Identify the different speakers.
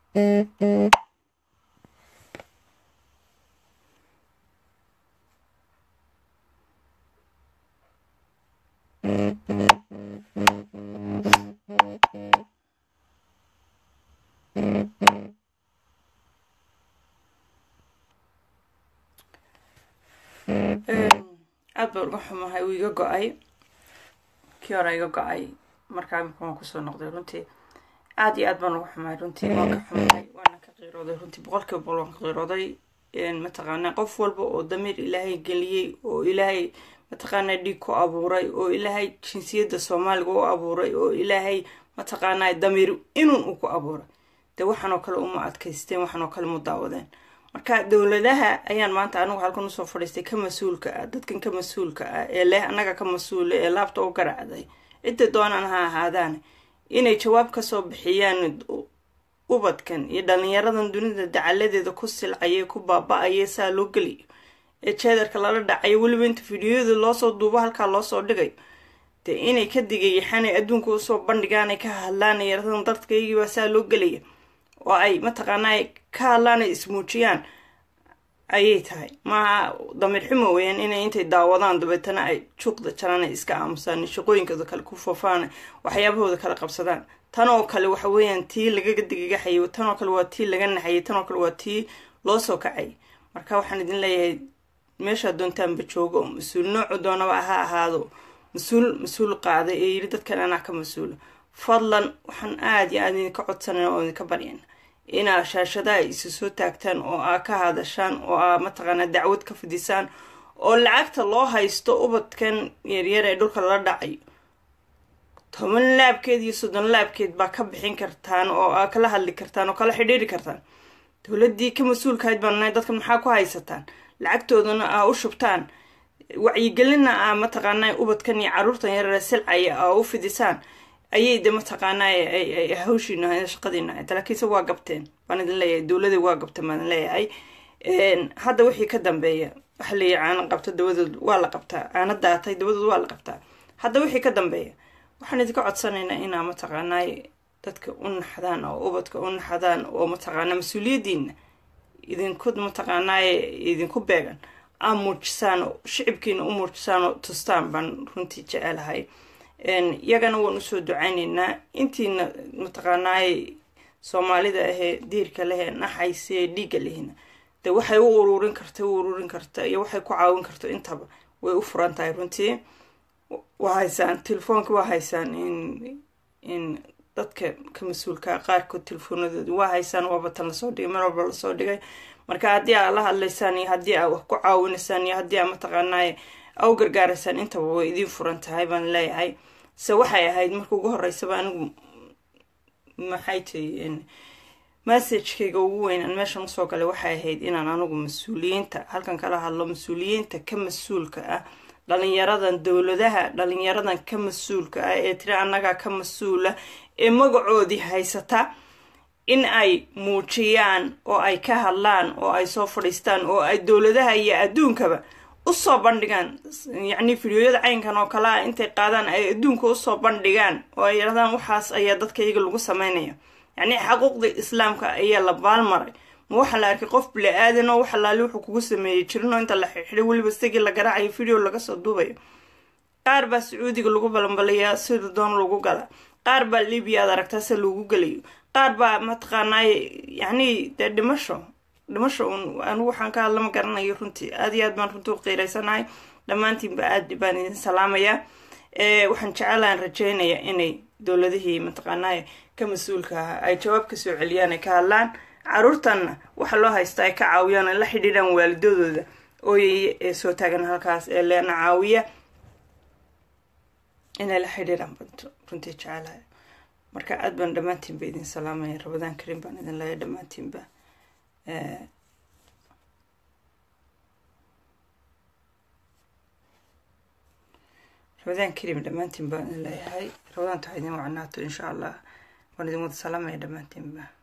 Speaker 1: aad baan uga xumahay uu iga go-ay kii hore iga go-ay markaa imika waan kusoo noqday runtii aad iyo aad baan uga xumahay runtii waan ka xumahay waana ka qiirooday runtii boqolkiiba boqol waan ka qiirooday mataqaanaa qof walba oo damiir ilaahay geliyey oo ilaahay mataqaanaa dhiig ku abuuray oo ilaahay jinsiyadda soomaaliga u abuuray oo ilaahay mataqaanaa damiir inuun uu ku abuuray dee waxaanoo kale uma adkaysteen waxaanoo kale mu daawadeen marka dowladaha ayaan maanta anigu halkan usoo fadhiistay ka mas-uulka ah dadkan ka mas-uulka ah ee leh annaga ka mas-uula ee laabta u garacday cidda doonaan ha ahaadaan inay jawaab kasoo bixiyaan ubadkan iyo dhalinyaradan dunida dacaladeeda ku silcaya ku baaba-aya saa loo geliyo ee jeedarka lala dhacayo weliba inta fideoyada loosoo duubo halkaa loosoo dhigayo dee inay ka digayaxanay adduunka usoo bandhigaan ay ka hadlaan yaradan dadkaygii baa saa loo gelaya oo ay mataqaanaa ka hadlaan ay ismuujiyaan ayay tahay maaha damiir xumo weyaan inay intay daawadaan dabeetana ay juuqda jaraan ay iska aamusaan shaqooyinkooda kale ku foofaan waxyaabahooda kale qabsadaan tan oo kale waxa weeyaan tii lagaga digagaxayay tan oo kale waa tii laga naxayay tan oo kale waa tii loo soo kacay marka waxaan idin leeyahay meeshaa doontaanba joogo mas-uul noocu doonaba ha ahaado mas-uul mas-uul qaaday ee yiri dadkan anaa ka mas-uula fadlan waxaan aada iyo aada idinka codsanayna oo idinka baryana inaa shaashadaha isu soo taagtaan oo aa ka hadashaan oo aa mataqaanaa dacwad ka fidisaan oo lacagta loo haysto ubadkan yaryar ee dhulka lala dhacayo toban laabkeed iyo soddon laabkeed baa ka bixin kartaan oo aa kala hadli kartaan oo kala xidhiiri kartaan dowladdii ka mas-uulkahayd baan nahay dadkan maxaa ku haysataan lacagtoodana aa u shubtaan wacyigelinna aa mataqaanaa ubadkan iyo carruurtan yarare silcaya aa u fidisaan ayay de mataqaanaa hawshiina shaqadiina ahayd laakiinse waa gabteen baan idin leeyahay dowladii waa gabteen baan idin leeyahay hadda wixii ka dambeeya waxa leeyahy caana qabta dabadood waa la qabtaa caana daatay dabadood waa la qabtaa hadda wixii ka dambeeya waxaan idinka codsanaynaa inaa mataqaanaa dadka u naxdaan oo ubadka u naxdaan oo mataqaanaa mas-uuliyaddiina idinku mataqaanaa idinku beegan aa muujisaan oo shicibkiina u muujisaan oo tustaan baan runtii jecelahay iyagana waan usoo ducaynaynaa intiina mataqaanaay soomaalida ahee diirka lehee naxayse dhiigga lehina de waxay u ururin karta u ururin karta iyo waxay ku caawin karto intaba way u furan tahay runtii waa haysaan telefoonka waa haysaan in in dadka ka mas-uulka qaarkood telefoonadooda waa haysaan waaba tan lasoo dhigay mar walba lasoo dhigay marka haddii aa la hadlaysaan iyo haddii aa wax ku caawinaysaan iyo haddii aa mataqaanaay au gargaaraysaan intaba way idiin furan tahay baan leeyahay se waxay ahayd marka ugu horeysaba anigu maxay tahay messagekayga ugu weyn aan meeshan usoo galay waxay ahayd inaan anigu mas-uuliyiinta halkan kala hadlo mas-uuliyiinta ka mas-uulka ah dhalinyaradan dowladaha dhalinyaradan ka mas-uulka ah ee tiri annagaa ka mas-uula ee magacoodii haysata in ay muujiyaan oo ay ka hadlaan oo ay soo fadhiistaan oo ay dowladaha iyo adduunkaba usoo bandhigaan yacni fideoyada caynkan oo kale ah intay qaadaan ay adduunka usoo bandhigaan oo ay yidhahdaan waxaas ayaa dadka iyaga lagu sameynaya yacni xaquuqda islaamka ayaa la baalmaray ma waxaa la arkay qof bili-aadan oo wax alaali wuxuu kugu sameeyey jirin oo inta la xidxiday weliba isagii la garaacayo video laga soo duubayo qaar baa sacuudiga lagu balanbalayaa sida doon lagu gala qaar baa libiya aad aragtaa se lagu gelayo qaar baa mataqaanaaye yacni dee dhimasho dhimasho un anigu waxaan ka hadla ma garanayo runtii aada iyo aad baan runtii u qiiraysanahay dhammaantiinba aad baan idin salaamayaa waxaan jecelahan rajeynaya inay dowladihii mataqaanaaye ka mas-uulka ah ay jawaab kasoo celiyaan ay ka hadlaan caruurtanna waxa loo haysta ay ka caawiyaan ay la xidhiidhaan waalidadooda ooyay ee soo taagan halkaas ee leena caawiya inay la xidhiidhaan banto runtii jecelahay marka aad baan dhammaantiinba idin salaamaya rabadaan karin baan idin leeya dhammaantiinba rabadaan karim dhammaantiin baan idin leeyahay rabadaanta ha idin wacnaato insha allah waan idin wada salaamaya dhammaantiinba